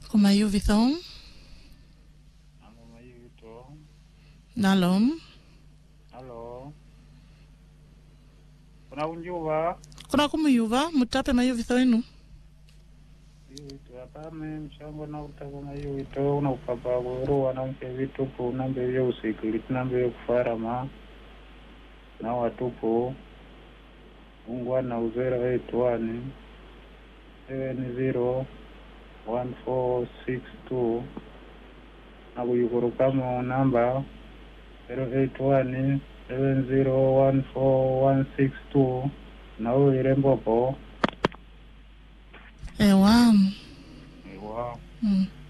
kumayuvithong Alo mayuto. nalom Halo. Kuna unjuva? kuna kumuyuva mutape mayuvitho enu Mayuto apame mshango na utaka mayuto una upapa kuruwa na mke vitupu nambe vya usikiliti nambe vya kufarama na watupu ungwana uzera wetuani seven zero one four six two na kuyukurukamo namba zero eight one seven zero one four one six two na uwire mbopo ewa iwa mm.